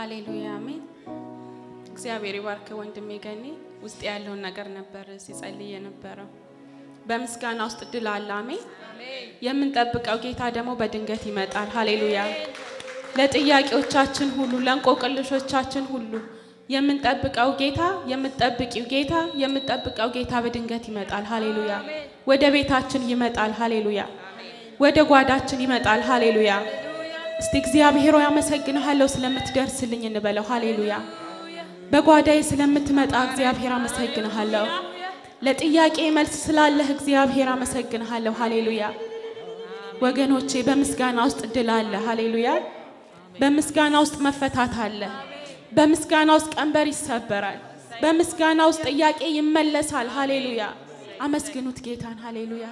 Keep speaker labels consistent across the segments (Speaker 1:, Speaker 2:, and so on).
Speaker 1: ሃሌሉያ አሜን። እግዚአብሔር ይባርክ ወንድሜ ገኔ። ውስጥ ያለውን ነገር ነበር ሲጸልይ የነበረው። በምስጋና ውስጥ ድል አለ። አሜን። የምንጠብቀው ጌታ ደግሞ በድንገት ይመጣል። ሃሌሉያ። ለጥያቄዎቻችን ሁሉ ለእንቆቅልሾቻችን ሁሉ የምንጠብቀው ጌታ የምትጠብቂው ጌታ የምትጠብቀው ጌታ በድንገት ይመጣል። ሃሌሉያ። ወደ ቤታችን ይመጣል። ሃሌሉያ። ወደ ጓዳችን ይመጣል። ሃሌሉያ። እስቲ እግዚአብሔር ሆይ አመሰግንሃለሁ ስለምትደርስልኝ እንበለው። ሃሌሉያ። በጓዳዬ ስለምትመጣ እግዚአብሔር አመሰግንሃለሁ። ለጥያቄ መልስ ስላለህ እግዚአብሔር አመሰግንሃለሁ። ሃሌሉያ። ወገኖቼ በምስጋና ውስጥ ድል አለ። ሃሌሉያ። በምስጋና ውስጥ መፈታት አለ። በምስጋና ውስጥ ቀንበር ይሰበራል። በምስጋና ውስጥ ጥያቄ ይመለሳል። ሃሌሉያ። አመስግኑት ጌታን። ሃሌሉያ።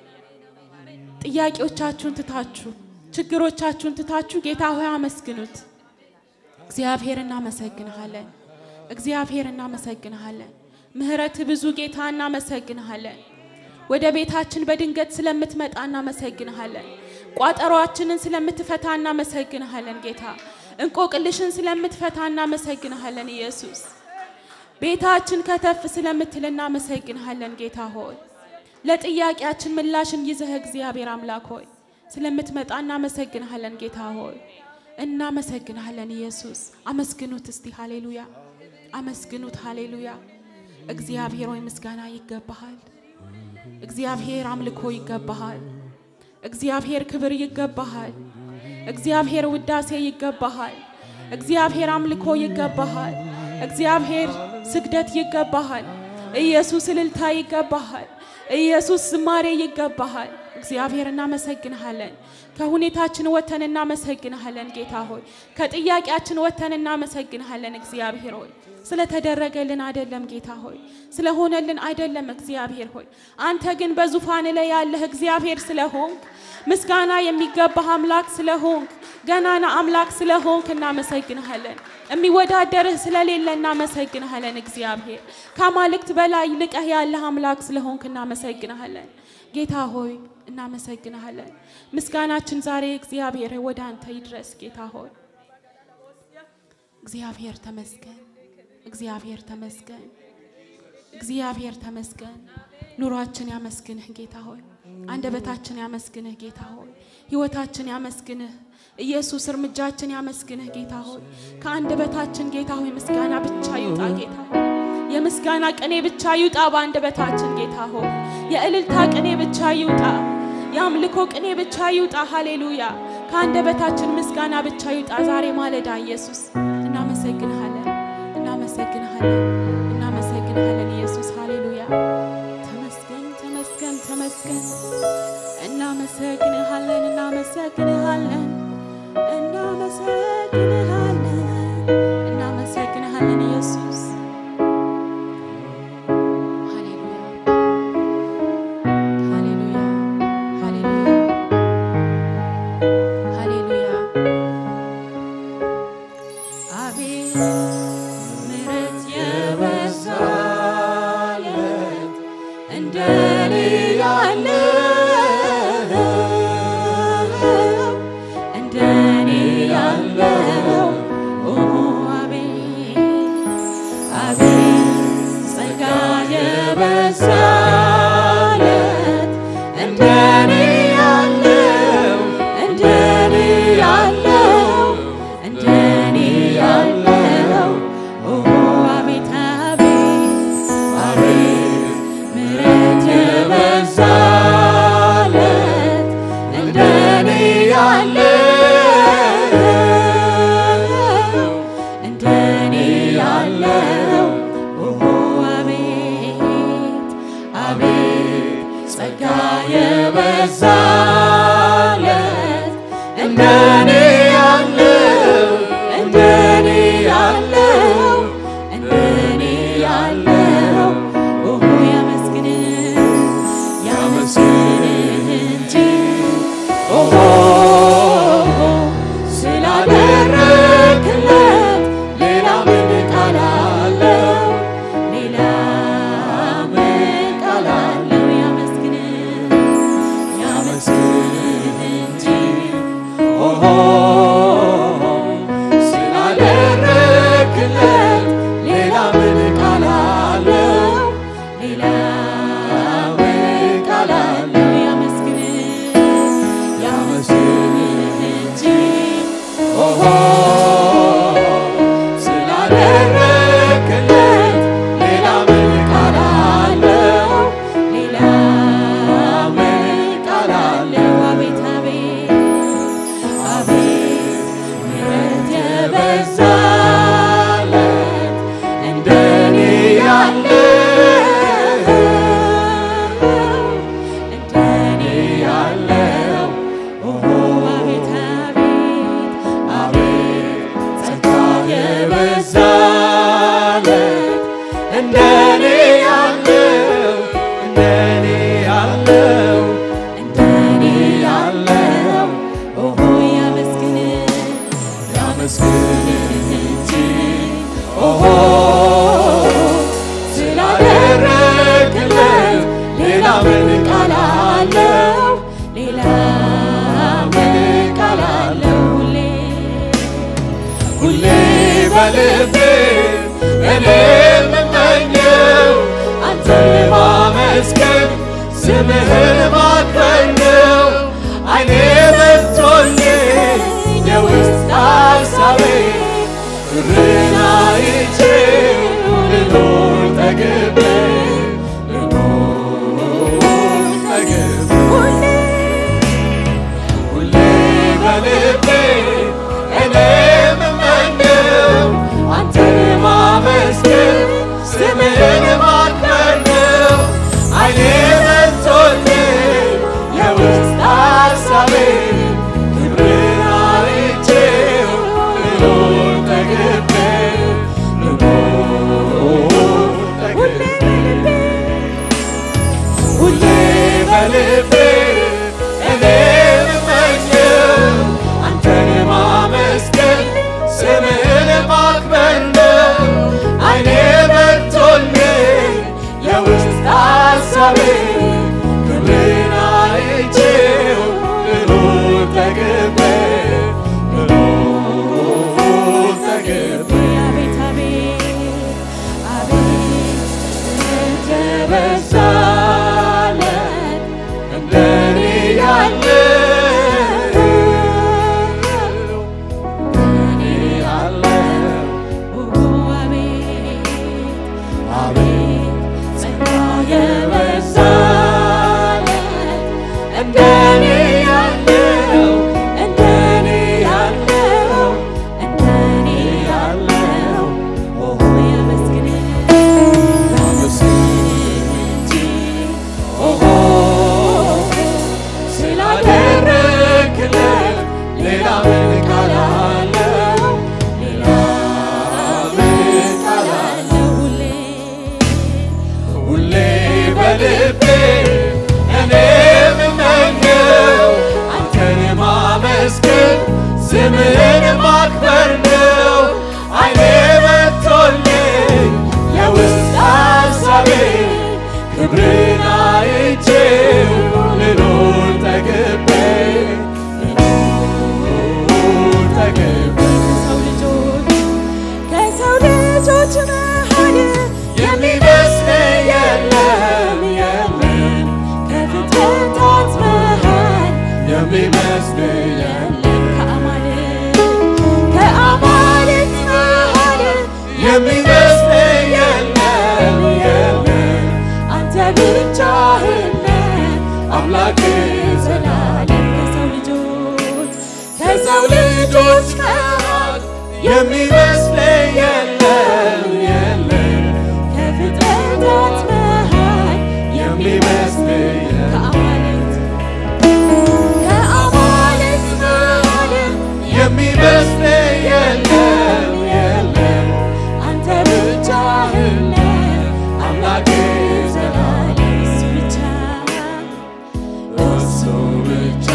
Speaker 1: ጥያቄዎቻችሁን ትታችሁ ችግሮቻችሁን ትታችሁ ጌታ ሆይ አመስግኑት። እግዚአብሔር እናመሰግንሃለን። እግዚአብሔር እናመሰግንሃለን። ምሕረት ብዙ ጌታ እናመሰግንሃለን። ወደ ቤታችን በድንገት ስለምትመጣ እናመሰግንሃለን። ቋጠሯችንን ስለምትፈታ እናመሰግንሃለን ጌታ። እንቆቅልሽን ስለምትፈታ እናመሰግንሃለን ኢየሱስ። ቤታችን ከተፍ ስለምትል እናመሰግንሃለን ጌታ ሆይ። ለጥያቄያችን ምላሽን ይዘህ እግዚአብሔር አምላክ ሆይ ስለምትመጣ እናመሰግንሃለን ጌታ ሆይ እናመሰግንሃለን ኢየሱስ። አመስግኑት እስቲ ሃሌሉያ፣ አመስግኑት ሃሌሉያ። እግዚአብሔር ሆይ ምስጋና ይገባሃል። እግዚአብሔር አምልኮ ይገባሃል። እግዚአብሔር ክብር ይገባሃል። እግዚአብሔር ውዳሴ ይገባሃል። እግዚአብሔር አምልኮ ይገባሃል። እግዚአብሔር ስግደት ይገባሃል። ኢየሱስ እልልታ ይገባሃል። ኢየሱስ ዝማሬ ይገባሃል። እግዚአብሔር እናመሰግንሃለን። ከሁኔታችን ወተን እናመሰግንሃለን ጌታ ሆይ። ከጥያቄያችን ወተን እናመሰግንሃለን እግዚአብሔር ሆይ። ስለተደረገልን አይደለም ጌታ ሆይ፣ ስለሆነልን አይደለም እግዚአብሔር ሆይ። አንተ ግን በዙፋን ላይ ያለህ እግዚአብሔር ስለሆንክ ምስጋና የሚገባህ አምላክ ስለሆንክ ገናና አምላክ ስለሆንክ እናመሰግንሃለን። የሚወዳደርህ ስለሌለ እናመሰግንሃለን እግዚአብሔር። ከአማልክት በላይ ልቀህ ያለህ አምላክ ስለሆንክ እናመሰግንሃለን ጌታ ሆይ እናመሰግንሃለን። ምስጋናችን ዛሬ እግዚአብሔር ወደ አንተ ይድረስ ጌታ ሆይ። እግዚአብሔር ተመስገን፣ እግዚአብሔር ተመስገን፣ እግዚአብሔር ተመስገን። ኑሯችን ያመስግንህ ጌታ ሆይ። አንደበታችን ያመስግንህ ጌታ ሆይ። ህይወታችን ያመስግንህ ኢየሱስ። እርምጃችን ያመስግንህ ጌታ ሆይ። ከአንደበታችን ጌታ ሆይ ምስጋና ብቻ ይውጣ ጌታ ሆይ። የምስጋና ቅኔ ብቻ ይውጣ በአንደበታችን ጌታ ሆይ። የእልልታ ቅኔ ብቻ ይውጣ። የአምልኮ ቅኔ ብቻ ይውጣ። ሃሌሉያ። ከአንደበታችን ምስጋና ብቻ ይውጣ ዛሬ ማለዳ ኢየሱስ። እናመሰግንሃለን፣ እናመሰግንሃለን፣ እናመሰግንሃለን ኢየሱስ። ሃሌሉያ። ተመስገን፣ ተመስገን፣ ተመስገን። እናመሰግንሃለን፣ እናመሰግንሃለን፣ እናመሰግንሃለን፣ እናመሰግንሃለን ኢየሱስ። ሃሌሉያ ሃሌሉያ ሃሌሉያ ሃሌሉያ። አቤት ምሕረት የበዛለት እንደኔ ያለው እንደኔ ያለው ኦ አቤት አቤት ጸጋ የበዛለት እንደኔ ያለው እንደኔ ያለው እንደኔ ያለው ኦ አቤት አቤት አቤት ምሕረት የበዛለት እንደኔ ያለው እንደኔ ያለው ኦ አቤት አቤት ጸጋ የበዛለት እንደኔ ያለው እንደኔ ያለው እንደኔ ያለው ኦ ያመስግንህ ያመስግንህ እንጂ ኦሆ ስላደረክለት ሌላ ምን ቃል አለው? ሌላ ምን ቃል አለው? ያመስግንህ ያመስግንህ
Speaker 2: ላመስግንህ እንጂ ኦሆ ስላደረግክለት ሌላ ምን ቃል አለው? ሌላ ምን ቃል አለው?
Speaker 1: አቤት አቤት
Speaker 2: አቤት ምሕረት የበዛለት እንደኔ ያለ እንደኔ ያለው ኦሆ
Speaker 1: አቤት አቤት
Speaker 2: አቤት ጸጋ የበዛለት እንደኔ ያለው እንደኔ ያለው እንደኔ ያለው ኦሆ
Speaker 1: ያመስግን
Speaker 2: ላመስግንህ እንጂ ኦሆ ስላደረግለት ሌላ ምን ቃል አለው?
Speaker 1: ሌላ
Speaker 2: ምን ቃል አለው?
Speaker 1: ሁሌ
Speaker 2: ሁሌ በልቤ እኔ የምመኘው አንተን ማመስገን ስምህን ማክበር ነው። አይኔ በርቶልኝ የውስጥ ሐሳቤ ብርህን አይቼው ልኖር ጠግቤ ልኖር ጠግቤ ሁሌ በልቤ እኔ የምመኘው አንተን ማመስገን ስምህን ማክበር ነው። አይኔ መጥቶልኝ የውስጥ ሐሳቤ ክብርን አይቼው ልኖር ጠግቤ ልኖር ጠግቤ ሁሌ በልቤ እኔ የምመኘው አንተን ማመስገን ስምህን ማክበር ነው። አይኔ በርቶልኝ የውስጥ ሐሳቤ ክብርን አይቼው ልኖር ጠግቤ ልኖር ጠግቤ
Speaker 1: አቤት አቤት አቤት
Speaker 2: የተበዛለት እንደኔ ያለው እንደኔ ያለው
Speaker 1: አቤት
Speaker 2: አቤት ጸጋ የበዛለት እንደኔ ያለው እንደኔ ያለው እንደኔ ያለው ኦሆ
Speaker 1: ያመስግን
Speaker 2: ላመስግንህ እንጂ ኦሆ ስላደረግክለት ሌላ ምን ቃል አለው? ሌላ ምን ቃል አለው?
Speaker 1: ሁሌ
Speaker 2: ሁሌ በልቤ እኔ የምመኘው አንተን ማመስገን ስምህን ማክበር ነው። አይኔ መጥቶልኝ የውስጥ ሐሳቤ ክብርን አይቼው ልኖር ጠግቤ ልኖር ጠግቤ
Speaker 1: ከሰው ልጆች ከሰው ልጆች መሃል
Speaker 2: የሚመስል የለም የለም
Speaker 1: ከፍጥረታት መሃል
Speaker 2: የሚመስል የለም
Speaker 1: ከአማልክት ከአማልክት መሃል
Speaker 2: የሚመስል የለም የለም
Speaker 1: አንተ ብቻህን ነህ
Speaker 2: አምላክ
Speaker 1: ዘላለም ከሰው ልጆች
Speaker 2: ከሰው ልጆች መሃል የሚመስል የለም የለም
Speaker 1: ከፍጥረታት መሃል
Speaker 2: የሚመስል የለም
Speaker 1: ከአማልክት ከአማልክት መሃል
Speaker 2: የሚመስል የለም የለም
Speaker 1: አንተ ብቻህን ነህ
Speaker 2: አምላክ ዘላለም
Speaker 1: እሱ ብቻ
Speaker 2: እሱ ብቻ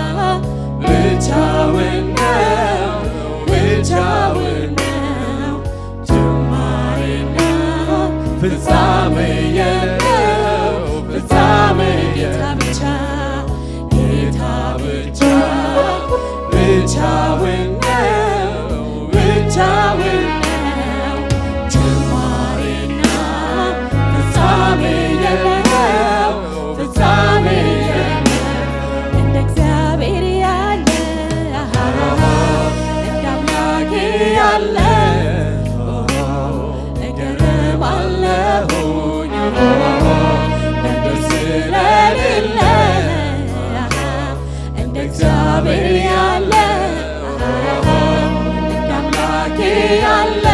Speaker 2: ብቻውን ነው ብቻውን ነው ጅማሬና ፍጻሜ የለው ፍጻሜ
Speaker 1: ጌታ
Speaker 2: የለው
Speaker 1: ብቻ
Speaker 2: ጌታ ብቻ ብቻውን ነው ብቻውን ነው ጅማሬና ፍጻሜ የለው ፍጻሜ የለው
Speaker 1: እንደ እግዚአብሔር
Speaker 2: እግዚአብሔር ያለ እንደ አምላኬ ያለ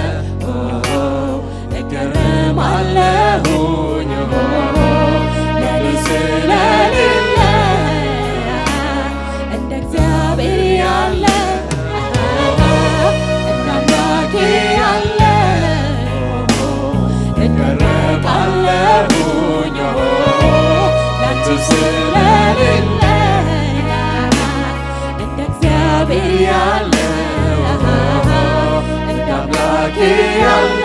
Speaker 2: እገረማለሁኝ ለኔ ስለሌለ እንደ እግዚአብሔር ያለ እንደ አምላኬ ያለ እገረማለሁኝ ላንተ ስለሌለ እንደ እግዚአብሔር ያለ እንደ አምላኬ ያለ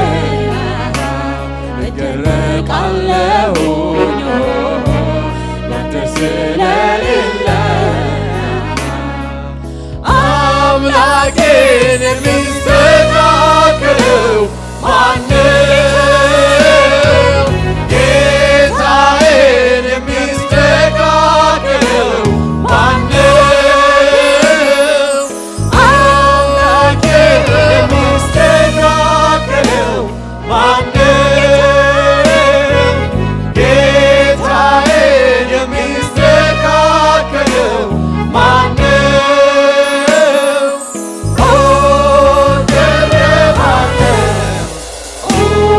Speaker 2: እደረቃለሁኝ ላንተ ስለሌለ አምላኬን የሚስተካከለው ማነው? ጌታዬን የሚስተካከለው ማነው? አምላኬን የሚስተካከለው ማነው? ጌታዬን የሚስተካከለው ማነው? ኦ ገረማለሁ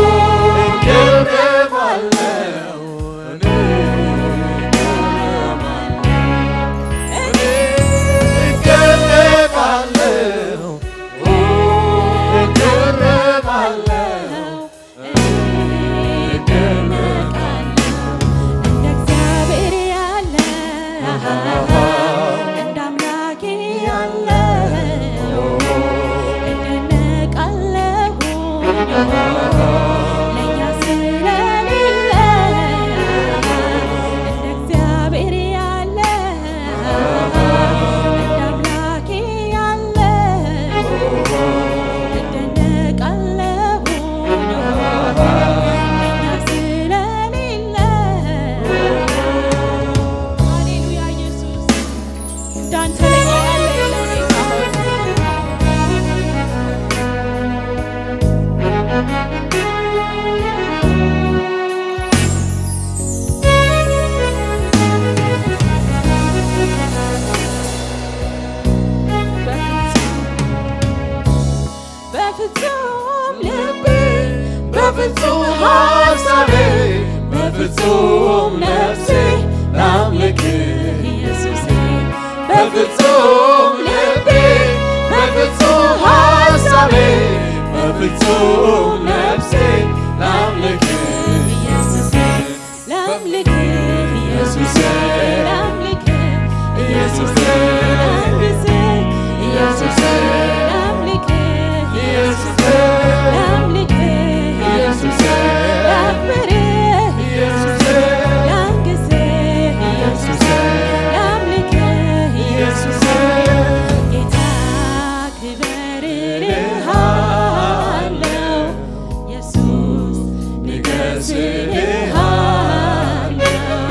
Speaker 2: እገረማለሁ እኔ እገረማለሁ እገረማለሁ
Speaker 3: እንደ እግዚአብሔር ያለ እንደ አምላኬ ያለ እደነቃለሁ ለእኛ ስለሌለ እንደ እግዚአብሔር ያለ እንደ አምላኬ ያለ እደነቃለሁ ለእኛ ስለሌለ ሃሌሉያ ኢየሱስ እንዳንተ ለኛ ያለ የለም ጌታ ሆይ። በፍጹም ልቤ
Speaker 2: በፍጹም ሐሳቤ በፍጹም ነፍሴ ላምልክህ
Speaker 3: ኢየሱሴ
Speaker 2: በፍጹም ልቤ በፍጹም ሐሳቤ በፍጹም ነፍሴ ላምልክህ
Speaker 3: ኢየሱሴ ላምልክህ ኢየሱሴ ላምልክህ ኢየሱሴ ላንግስህ ኢየሱሴ ላምልክህ ኢየሱሴ ላምልክህ ኢየሱሴ ላክብርህ ኢየሱሴ ላንግስህ ኢየሱሴ ላምልክህ ኢየሱሴ ጌታ ክበር እልሃለሁ ኢየሱስ ንገስ እልሃለሁ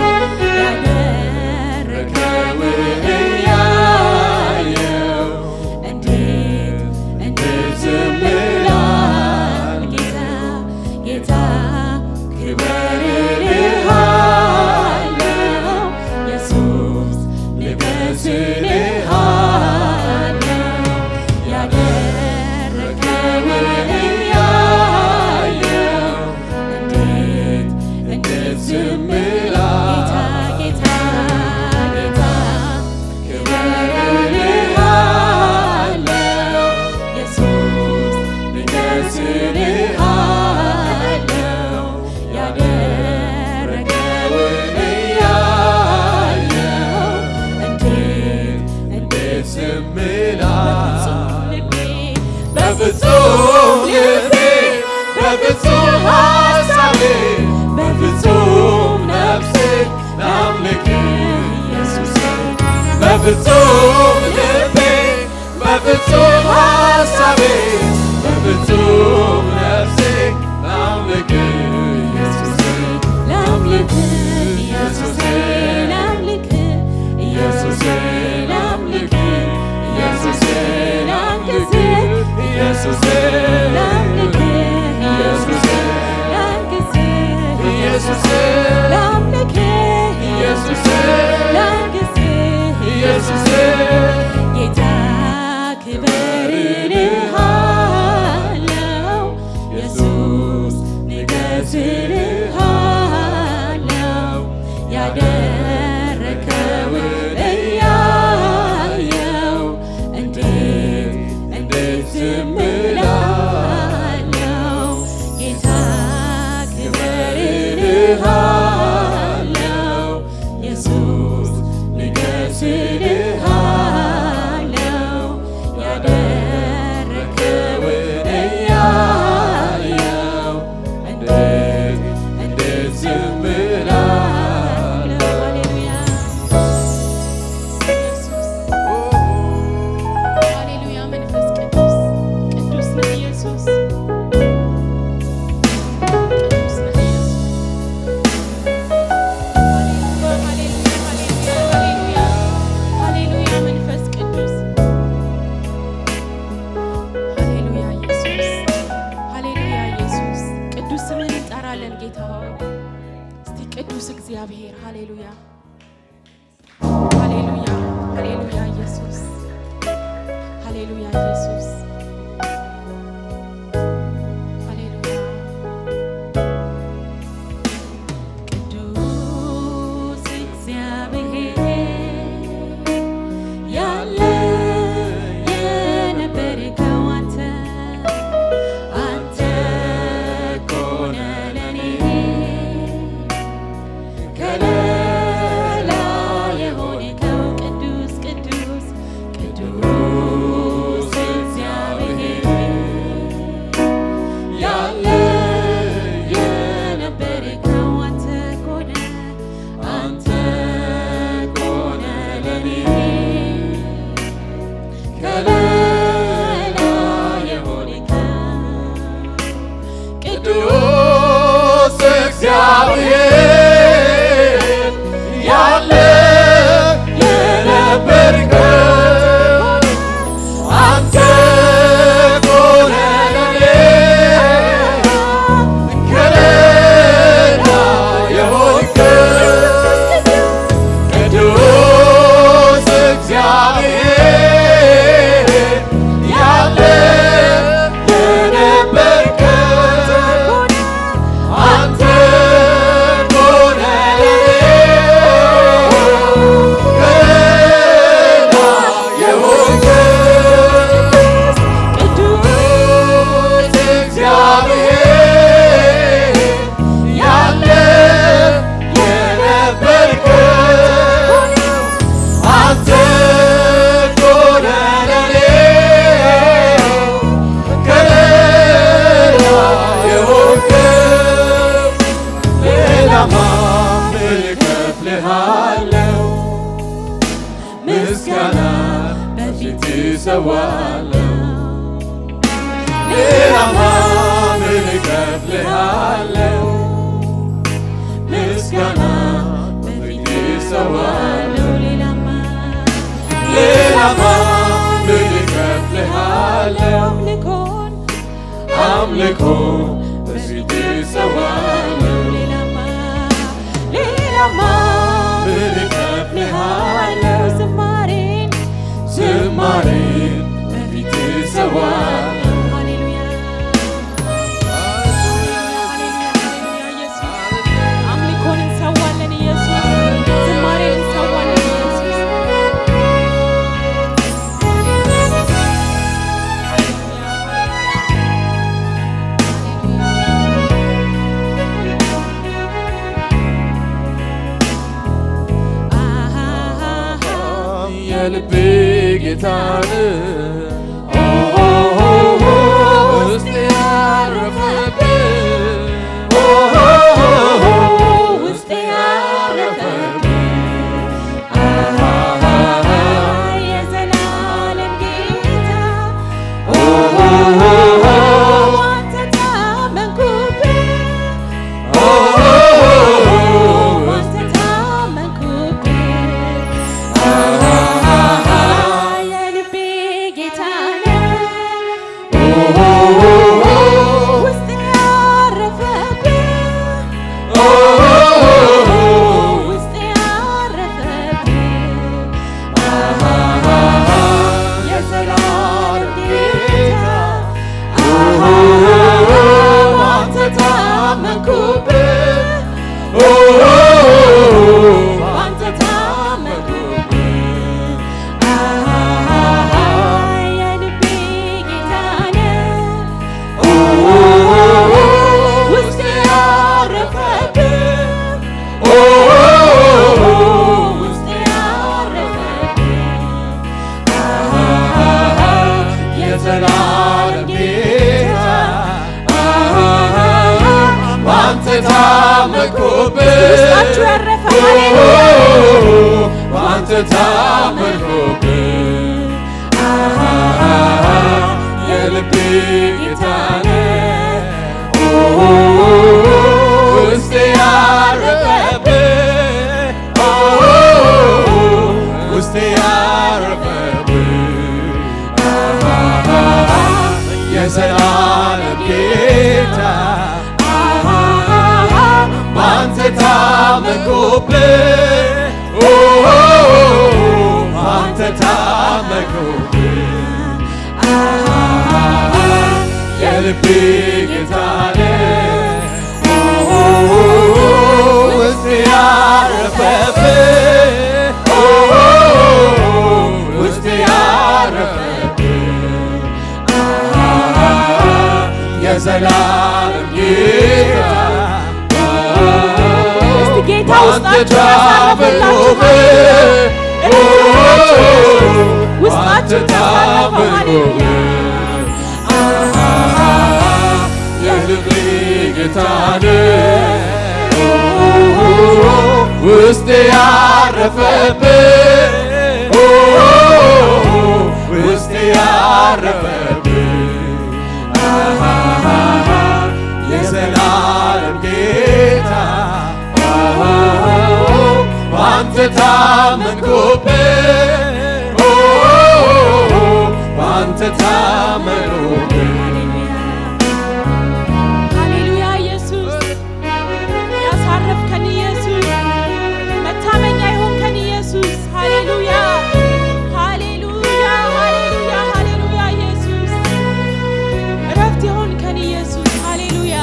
Speaker 3: ያደረከውን እያየሁ እንዴት እንዴት ዝም እላለሁ ጌታ ጌታ ክበር እልሃለሁ ኢየሱስ ንገስ እልሃለሁ ያደረከውን እያየሁ እንዴት እንዴት ዝም እላለሁ ጌታ ጌታ ክበር እልሃለሁ ኢየሱስ ንገስ እልሃለሁ ያደረገውን እያየሁ እንዴት እንዴት
Speaker 2: ዝም
Speaker 3: በፍጹም ልቤ
Speaker 2: በፍጹም ልቤ በፍጹም ሐሳቤ በፍጹም ነፍሴ ላምልክህ
Speaker 3: ኢየሱሴ
Speaker 2: በፍጹም ልቤ በፍጹም ሐሳቤ በፍጹም ነፍሴ ላምልክህ ኢየሱሴ
Speaker 3: ላምልክህ ኢየሱሴ ላምልክህ ኢየሱሴ ላምልክህ ኢየሱሴ ላንግስህ
Speaker 2: ኢየሱሴ
Speaker 3: ላምልክህ ኢየሱሴ ላንግስህ
Speaker 2: ኢየሱሴ
Speaker 3: ላምልክህ
Speaker 2: ኢየሱሴ
Speaker 3: ላንግስህ
Speaker 2: ኢየሱሴ
Speaker 1: ሃሌሉያ ኢየሱስ ሃሌሉያ
Speaker 3: ቅዱስ እግዚአብሔር ያለ የነበርከው አንተ አንተ እኮ ነህ ለኔ ከለላ የሆንከው ቅዱስ ቅዱስ ቅዱስ እግዚአብሔር ያለ የነበርከው አንተ እኮ ነህ አንተ እኮ ነህ ለኔ ከለላ የሆንከው
Speaker 2: ቅዱስ እግዚአብሔር ያለ የነበርከው አንተ እኮ ነህ ለኔ ከለላ የሆንከው ቅዱስ እግዚአብሔር ያለ የነበርከው አንተ እኮ ነህ ለኔ ከለላ የሆንከው ቅዱስ እግዚአብሔር ያለ የነበርከው አንተ እኮ ነህ ለኔ ከለላ የሆንከው ሌላማ ምን እከፍልሃለሁ ምስጋና በፊት እሰዋለሁ ሌላማ ምን እከፍልሃለሁ ምስጋና በፊት እሰዋለሁ
Speaker 3: ሌላማ
Speaker 2: ሌላማ ምን እከፍልሃለሁ
Speaker 3: አምልኮን
Speaker 2: አምልኮ በፊት እሰዋለሁ
Speaker 3: ሌላማ ሌላማ
Speaker 2: ምን እከፍልሃለሁ
Speaker 3: ዝማሬን
Speaker 2: ዝማሬን በፊት እሰዋለሁ
Speaker 3: ሃሌሉያ አምልኮን እንሰዋለን ኢየሱስ ዝማሬን እንሰዋለን ኢየሱስ
Speaker 2: የልቤ ጌታን ውስጥ ያረፈብህ
Speaker 3: ውስጤ ያረፈብህ የዘላለም ጌታ አንተ ታመንኩብህ አንተ ታመንኩብህ የልቤ ጌታ ነህ ውስጤ ያረፈብህ ውስጤ ያረፈብህ የዘላለም ጌታ አንተ ታመንኩብህ አንተ ታመንኩብህ የልቤ ጌታ ነህ ውስጤ ያረፈብህ ውስጤ ያረፈብህ
Speaker 2: የዘላለም ጌታ ባንተ ታመንኩብህ
Speaker 3: ውስጣችሁ ያረፈ ሃሌሉያ
Speaker 2: ባንተ ታመንኩብህ የልቤ ጌታ ነህ ውስጤ ያረፈብህ ውስጤ ያረፈብህ የዘላለም ጌታ ባንተ ታመንኩብህ ባንተ ታመንኩብህ የልቤ ጌታ ውስጥ ያረፈብህ ውስጥ ያረፈብህ የዘላለም ጌታ
Speaker 3: እስቲ ጌታ
Speaker 2: አንተ
Speaker 3: ውስጣችሁ ያሳረፈላችሁ ውስጣችሁ ያሳረፈው ሃሌሉያ
Speaker 2: የልቤ ጌታ ውስጥ ያረፈብህ ውስጥ ያረፈብህ የዘላለም ጌታ በአንተ ታመንኩብህ በአንተ ታመንኩብህ
Speaker 3: ሃሌሉያ ኢየሱስ ያሳረፍከን ኢየሱስ መታመኛ የሆንከን ኢየሱስ ሃሌሉያ ሃሌሉያ ሃሌሉያ ሃሌሉያ ኢየሱስ እረፍት የሆንከን ኢየሱስ ሃሌሉያ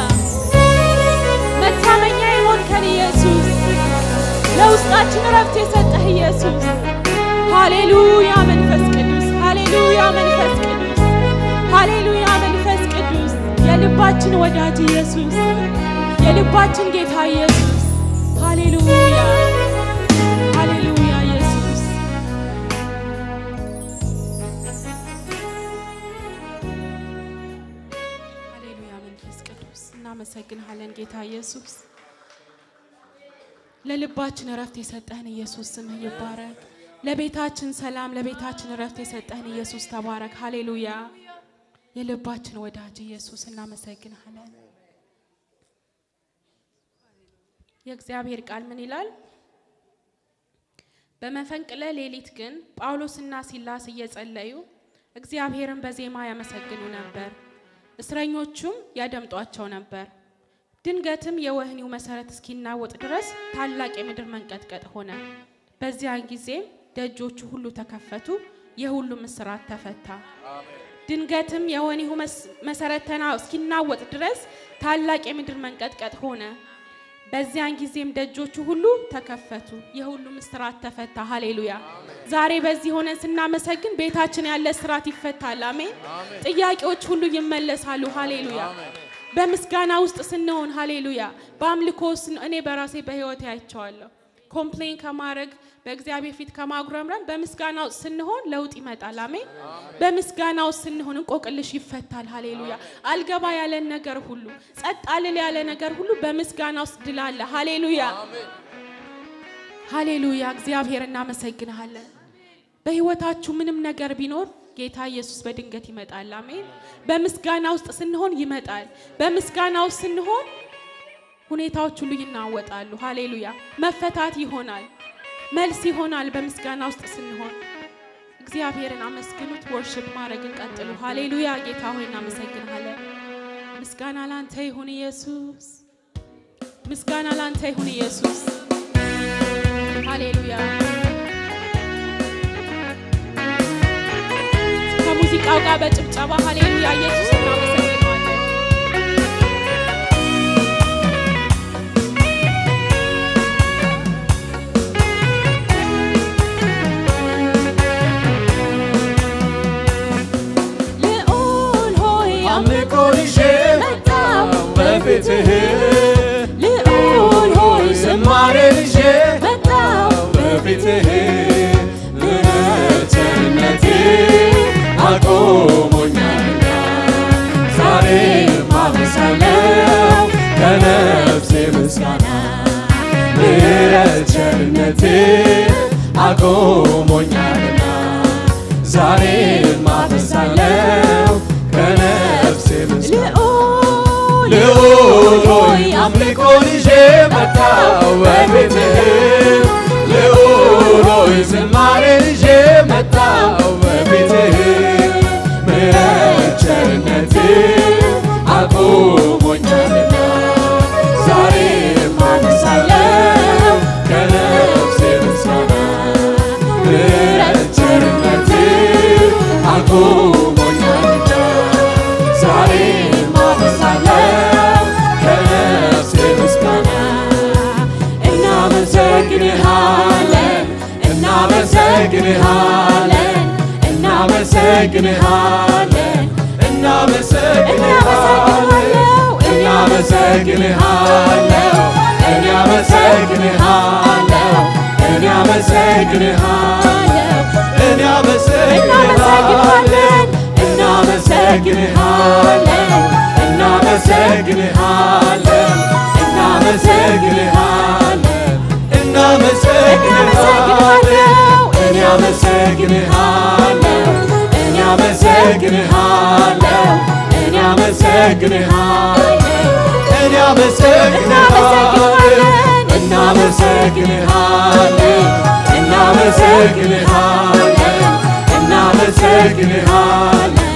Speaker 3: መታመኛ የሆንከን ኢየሱስ ለውስጣችን እረፍት የሰጠህ ኢየሱስ ሃሌሉያ መንፈስ ቅዱስ ሃሌሉያ መንፈስ ቅዱስ ሃሌሉያ መንፈስ ቅዱስ የልባችን ወዳጅ ኢየሱስ የልባችን ጌታ ኢየሱስ ሃሌሉያ ሃሌሉያ ኢየሱስ
Speaker 1: ሃሌሉያ መንፈስ ቅዱስ እናመሰግንሃለን ጌታ ኢየሱስ። ለልባችን እረፍት የሰጠህን ኢየሱስ ስምህ ይባረክ። ለቤታችን ሰላም፣ ለቤታችን እረፍት የሰጠህን ኢየሱስ ተባረክ። ሃሌሉያ የልባችን ወዳጅ ኢየሱስ እናመሰግንሃለን። የእግዚአብሔር ቃል ምን ይላል? በመፈንቅለ ሌሊት ግን ጳውሎስና ሲላስ እየጸለዩ እግዚአብሔርን በዜማ ያመሰግኑ ነበር፣ እስረኞቹም ያደምጧቸው ነበር። ድንገትም የወህኒው መሰረት እስኪናወጥ ድረስ ታላቅ የምድር መንቀጥቀጥ ሆነ። በዚያን ጊዜም ደጆቹ ሁሉ ተከፈቱ፣ የሁሉም እስራት ተፈታ። ድንገትም የወህኒው መስ- መሰረት ተና እስኪናወጥ ድረስ ታላቅ የምድር መንቀጥቀጥ ሆነ። በዚያን ጊዜም ደጆቹ ሁሉ ተከፈቱ፣ የሁሉም እስራት ተፈታ። ሃሌሉያ! ዛሬ በዚህ ሆነን ስናመሰግን ቤታችን ያለ እስራት ይፈታል። አሜን። ጥያቄዎች ሁሉ ይመለሳሉ። ሃሌሉያ! በምስጋና ውስጥ ስንሆን ሃሌሉያ፣ በአምልኮ ስን እኔ በራሴ በህይወቴ አይቼዋለሁ። ኮምፕሌን ከማድረግ በእግዚአብሔር ፊት ከማጉረምረም በምስጋና ውስጥ ስንሆን ለውጥ ይመጣል። አሜን። በምስጋና ውስጥ ስንሆን እንቆቅልሽ ይፈታል። ሃሌሉያ። አልገባ ያለን ነገር ሁሉ ጸጥ አልል ያለ ነገር ሁሉ በምስጋና ውስጥ ድል አለ። ሃሌሉያ ሃሌሉያ። እግዚአብሔር እናመሰግንሃለን። በህይወታችሁ ምንም ነገር ቢኖር ጌታ ኢየሱስ በድንገት ይመጣል። አሜን። በምስጋና ውስጥ ስንሆን ይመጣል። በምስጋና ውስጥ ስንሆን ሁኔታዎች ሁሉ ይናወጣሉ። ሃሌሉያ። መፈታት ይሆናል፣ መልስ ይሆናል። በምስጋና ውስጥ ስንሆን እግዚአብሔርን አመስግኑት። ወርሽፕ ማድረግን ቀጥሉ። ሃሌሉያ። ጌታ ሆይ እናመሰግንሃለን። ምስጋና ላንተ ይሁን ኢየሱስ። ምስጋና ላንተ ይሁን ኢየሱስ። ሃሌሉያ። ከሙዚቃው ጋር በጭብጨባ ሃሌሉያ ኢየሱስ እናመሰግነዋለን።
Speaker 3: ልዑል ሆይ
Speaker 2: አምልኮን ይዤ
Speaker 3: መጣሁ
Speaker 2: በፊትህ
Speaker 3: ልዑል ሆይ
Speaker 2: ዝማሬን ይዤ
Speaker 3: መጣሁ
Speaker 2: በፊትህ ምሕረት ቸርነትህ አቆሞኛልና ዛሬ ማመሳለው ከነፍሴ ምስጋና ምሕረት ቸርነትህ አቆሞኛልና ዛሬ ማመሳለው ከነፍሴ ምስጋና
Speaker 3: ልዑል
Speaker 2: ልዑል ሆይ አምልኮን ይዤ መጣሁ በፊትህ ልዑል ሆይ ዝማሬን ይዤ መጣሁ በፊትህ ምሕረት ቸርነትህ አቁሞኛልና ዛሬ ማነሳለሁ ከነፍሴ ምስጋና ምሕረት ቸርነትህ አቁሞኛልና እናመሰግንሃለን እናመሰግንሃለን እናመሰግንሃለን እኔ አመሰግንሃለሁ እኔ አመሰግንሃለሁ እኔ አመሰግንሃለን እናመሰግንሃለን እናመሰግንሃለን እናመሰግንሃለን እናመሰግንሃለን እኔ አመሰግንሃለሁ እኔ አመሰግንሃለሁ እኔ አመሰግንሃለሁ እኔ አመሰግንሃለን እናመሰግንሃለን እናመሰግንሃለን እናመሰግንሃለን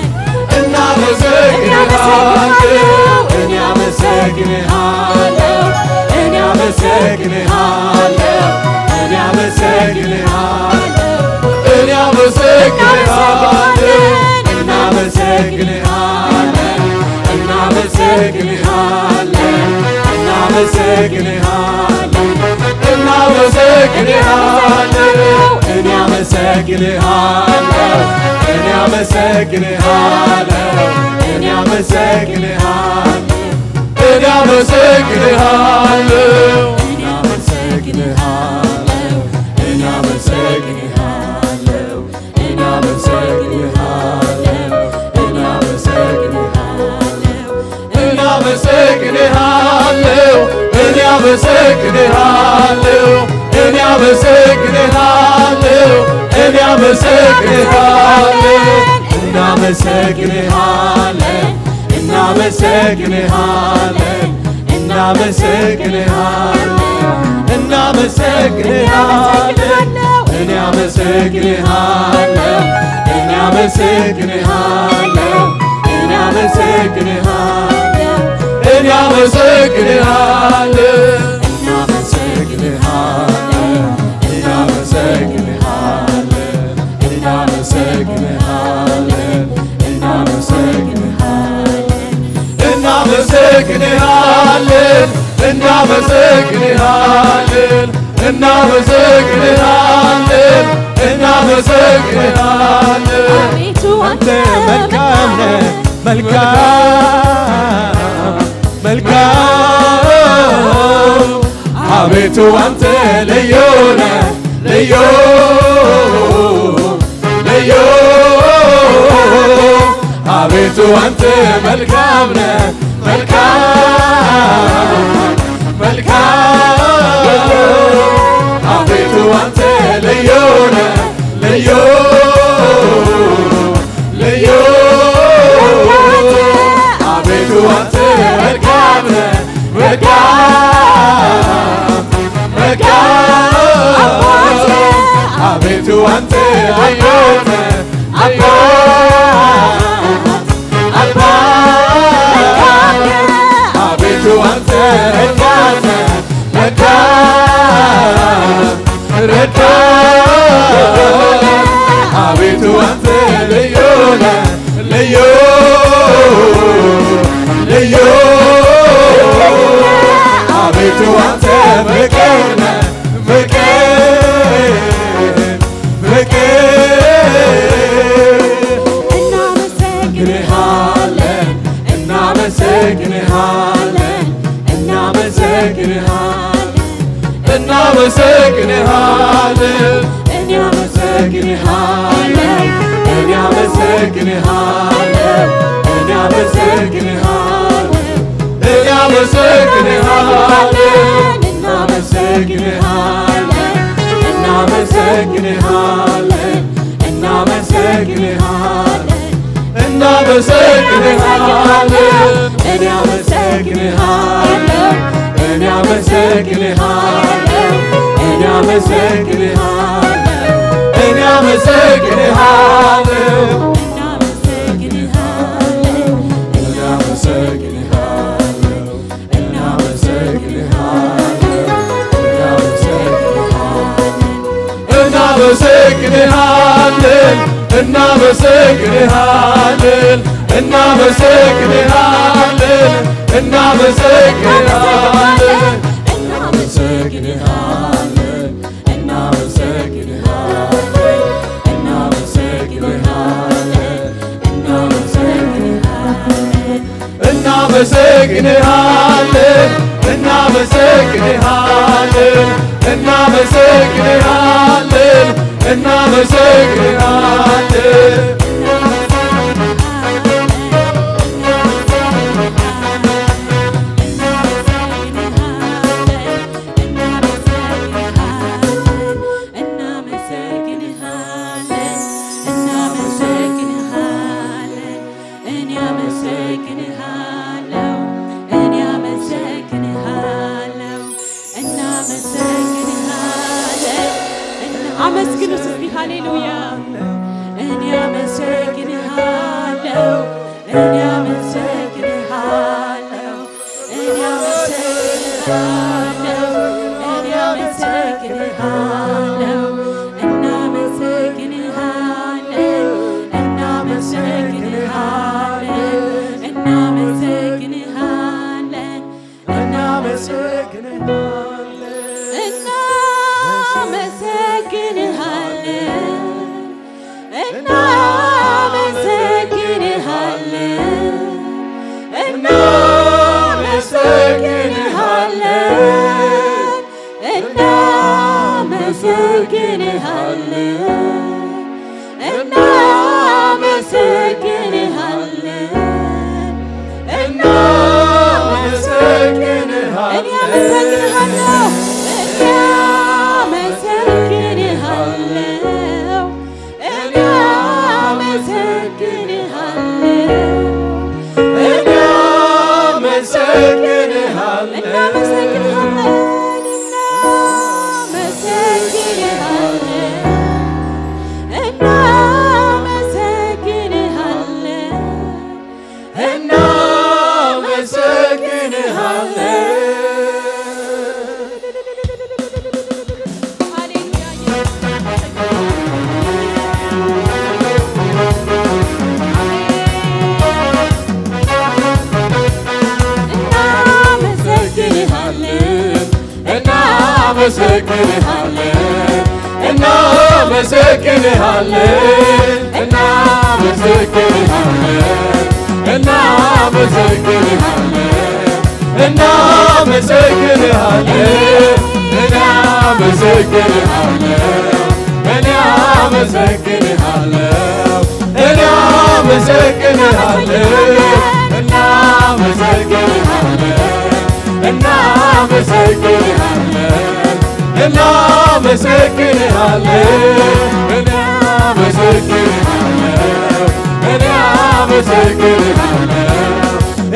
Speaker 2: እናመሰግንሃለን እኔ አመሰግንሃለሁ እኔ አመሰግንሃለሁ እኔ አመሰግንሃለሁ እኔ አመሰግንሃለሁ እናመሰግንሃለን እናመሰግንሃለን እናመሰግንሃለን እናመሰግንሃለን እኔ አመሰግንሃለሁ እኔ አመሰግንሃለሁ እኔ አመሰግንሃለሁ እኔ አመሰግንሃለሁ እኔ አመሰግንሃለሁ እኔ አመሰግንሃለሁ እኔ አመሰግንሃለሁ እኔ አመሰግንሃለሁ እኔ አመሰግንሃለሁ እኔ አመሰግንሃለሁ እኔ አመሰግንሃለሁ እኔ አመሰግንሃለሁ እናመሰግንሃለን እናመሰግንሃለን እናመሰግንሃለን እናመሰግንሃለን እኔ አመሰግንሃለሁ እኔ አመሰግንሃለሁ እኔ አመሰግንሃለሁ እኔ አመሰግንሃለሁ እናመሰግንሃለን እናመሰግንሃለን እናመሰግንሃለን እናመሰግንሃለን እናመሰግንሃለን
Speaker 3: አቤቱ
Speaker 2: አንተ መልካም ነህ መልካም መልካም አቤቱ አንተ ልዩ ነህ ልዩ ልዩ አቤቱ አንተ መልካም ነህ መልካም መልካም አቤቱ አንተ ልዩ ነህ ልዩ ልዩ አቤቱ አንተ መልካም ነህ መልካም መልካም አቤቱ አንተ ልዩ ነህ ልዩ አባት አቤቱ አንተ ረዳት ነህ ረዳት ረዳት አቤቱ አንተ ልዩ ነህ ልዩ ልዩ አቤቱ አንተ ፍቅር ነህ ፍቅር ፍቅር እናመሰግንሃለን እናመሰግንሃለን እናመሰግንሃለን እኔ አመሰግንሃለን እኔ አመሰግንሃለን እኔ አመሰግንሃለን እኔ አመሰግንሃለን እናመሰግንሃለን እናመሰግንሃለን እናመሰግንሃለን እናመሰግንሃለን እኔ አመሰግንሃለሁ እኔ አመሰግንሃለሁ እኔ አመሰግንሃለሁ እኔ አመሰግንሃለሁ እኔ አመሰግንሃለሁ እኔ አመሰግንሃለሁ እናመሰግንሃለን እናመሰግንሃለን እናመሰግንሃለን እናመሰግንሃለን እናመሰግንሃለን እናመሰግንሃለን እናመሰግንሃለን እናመሰግንሃለን እናመሰግንሃለን እናመሰግንሃለን እናመሰግንሃለን
Speaker 3: አመስግኑት እስቲ ሃሌሉያ እኔ አመሰግንሃለሁ እኔ አመሰግንሃለሁ እኔ አመሰግንሃለሁ እኔ አመሰግንሃለሁ እናመሰግንሃለን እናመሰግንሃለን እናመሰግንሃለን እናመሰግንሃለን እናመሰግንሃለን እናመሰግንሃለን እናመሰግንሃለን እኔ አመሰግንሃለሁ እኔ አመሰግንሃለሁ እኔ አመሰግንሃለሁ እናመሰግንሃለን እናመሰግንሃለን
Speaker 2: እናመሰግንሃለን እናመሰግንሃለን እናመሰግንሃለን እናመሰግንሃለን እናመሰግንሃለን እናመሰግንሃለን እናመሰግንሃለን እናመሰግንሃለን እናመሰግንሃለን እናመሰግንሃለን እናመሰግንሃለን እናመሰግንሃለን እናመሰግንሃለን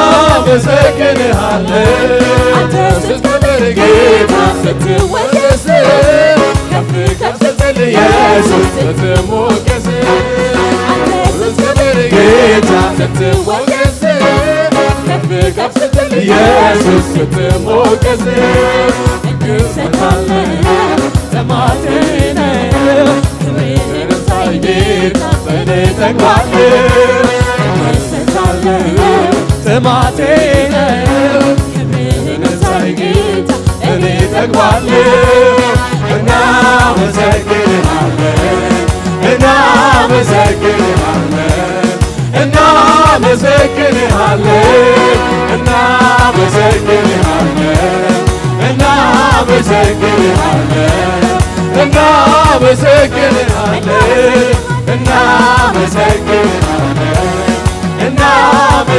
Speaker 2: እናመሰግንሃለን
Speaker 3: አንተ ስትከብር ጌታ ስትወደስ ከፍ ከፍ ስትል ኢየሱስ
Speaker 2: ስትሞገስ
Speaker 3: አንተ
Speaker 2: ስትከብር ጌታ ስትወደስ ከፍ ከፍ ስትል ኢየሱስ ስትሞገስ
Speaker 3: እንሰጣለን
Speaker 2: ጥማቴን
Speaker 3: ክብርህን
Speaker 2: ሳይ ጌታ በኔ ተግባር
Speaker 3: እንሰጣለን
Speaker 2: ጥማቴ ነው
Speaker 3: ክብርህን
Speaker 2: ሳይ ጌታ እኔ ተግባለሁ እናመሰግንሃለን እናመሰግንሃለን እናመሰግንሃለን እናመሰግንሃለን እናመሰግንሃለን እናመሰግንሃለን እናመሰግንሃለን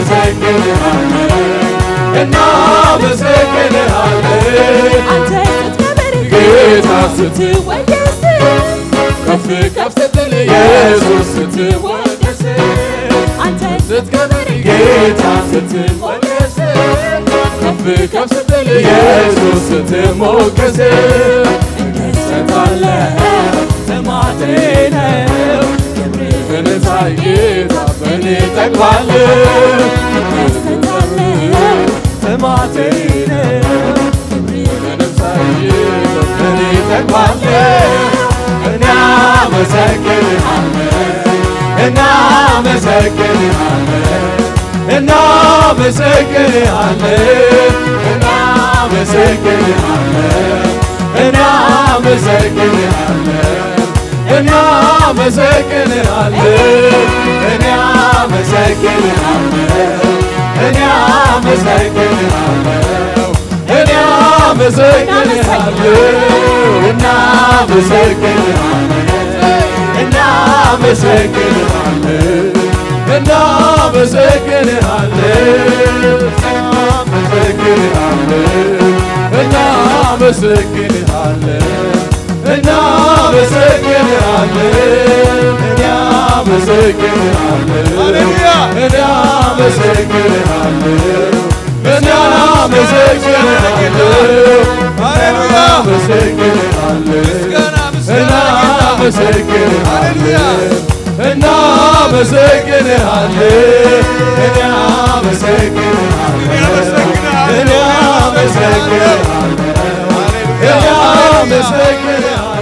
Speaker 2: እናመሰግንሃለን እናመሰግንሃለን
Speaker 3: አንተ ስትከብር
Speaker 2: ጌታ ስት
Speaker 3: ስትወደስ
Speaker 2: ከፍ ከፍ ስትል ኢየሱስ ስትወደስ
Speaker 3: አንተ
Speaker 2: ስትከብር ጌታ ስትሞገስ ከፍ ከፍ ስትል ኢየሱስ ስትሞገስ እንሰጣለን ጥማቴ ነው ክብርህን ሳይ ጌታ በእኔ ጠግባለሁ
Speaker 3: እንሰጣለን
Speaker 2: ጥማቴ ነው
Speaker 3: ክብርህን
Speaker 2: ሳይ ጌታ በእኔ ጠግባለሁ እናመሰግንሃለን እናመሰግንሃለን እናመሰግንሃለን እናመሰግንሃለን እናመሰግንሃለን እናመሰግንሃለን እናመሰግንሃለን እናመሰግንሃለን እናመሰግንሃለን እናመሰግንሃለን እናመሰግንሃለን እናመሰግንሃለን እናመሰግንሃለን እናመሰግንሃለን እናመሰግንሃለን እናመሰግንሃለን እናመሰግንሃለን እናመሰግንሃለን እናመሰግንሃለን